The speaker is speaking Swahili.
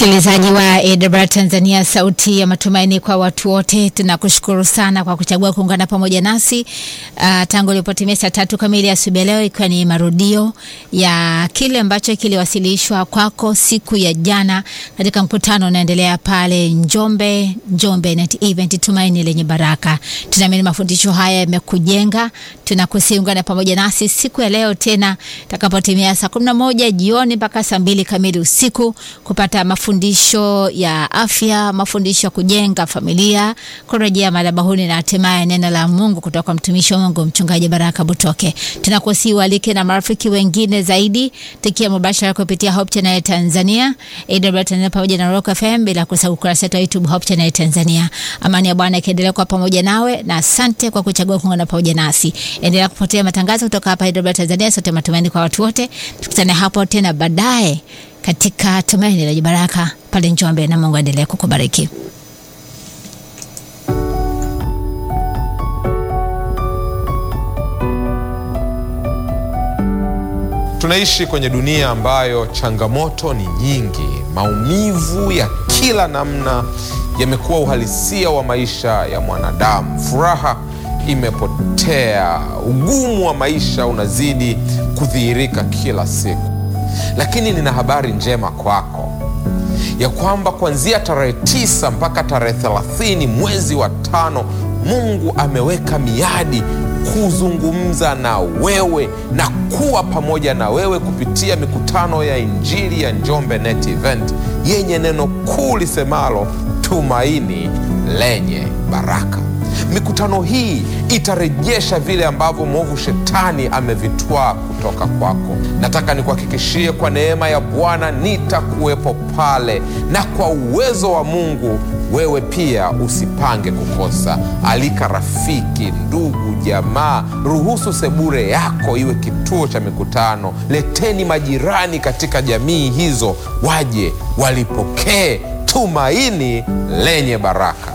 Msikilizaji wa AWR Tanzania, sauti ya matumaini kwa watu wote, tunakushukuru sana kwa kuchagua kuungana pamoja nasi uh, tangu ilipotimia saa tatu kamili asubuhi leo, ikiwa ni marudio ya kile ambacho kiliwasilishwa kwako siku ya jana katika mkutano unaendelea pale Njombe, Njombe Net Event, tumaini lenye baraka. Tunaamini mafundisho haya yamekujenga, tunakusiungana pamoja nasi siku ya leo tena itakapotimia saa kumi na moja jioni mpaka saa mbili kamili usiku kupata mafundisho ya afya, mafundisho ya kujenga familia, kurejea madhabahuni na hatimaye neno la Mungu kutoka kwa mtumishi wa Mungu Mchungaji Baraka Butoke. Tunakusihi ualike na marafiki wengine zaidi, tukia mubashara kupitia Hope Channel Tanzania, AWR Tanzania pamoja na Rock FM, bila kusahau ukurasa wetu wa YouTube Hope Channel Tanzania. Amani ya Bwana ikiendelea kwa pamoja nawe, na asante kwa kuchagua kuungana pamoja nasi. Endelea kufuatilia matangazo kutoka hapa AWR Tanzania, sote matumaini kwa watu wote. Tukutane hapo tena baadaye katika tumaini lenye baraka pale Njombe, na Mungu aendelee kukubariki. Tunaishi kwenye dunia ambayo changamoto ni nyingi. Maumivu ya kila namna yamekuwa uhalisia wa maisha ya mwanadamu. Furaha imepotea, ugumu wa maisha unazidi kudhihirika kila siku. Lakini nina habari njema kwako ya kwamba kuanzia tarehe tisa mpaka tarehe thelathini mwezi wa tano Mungu ameweka miadi kuzungumza na wewe na kuwa pamoja na wewe kupitia mikutano ya Injili ya Njombe Net Event yenye neno kuu lisemalo tumaini lenye baraka. Mikutano hii itarejesha vile ambavyo mwovu shetani amevitwaa kutoka kwako. Nataka nikuhakikishie kwa neema ya Bwana nitakuwepo pale, na kwa uwezo wa Mungu wewe pia usipange kukosa. Alika rafiki, ndugu, jamaa, ruhusu sebure yako iwe kituo cha mikutano. Leteni majirani katika jamii hizo, waje walipokee tumaini lenye baraka.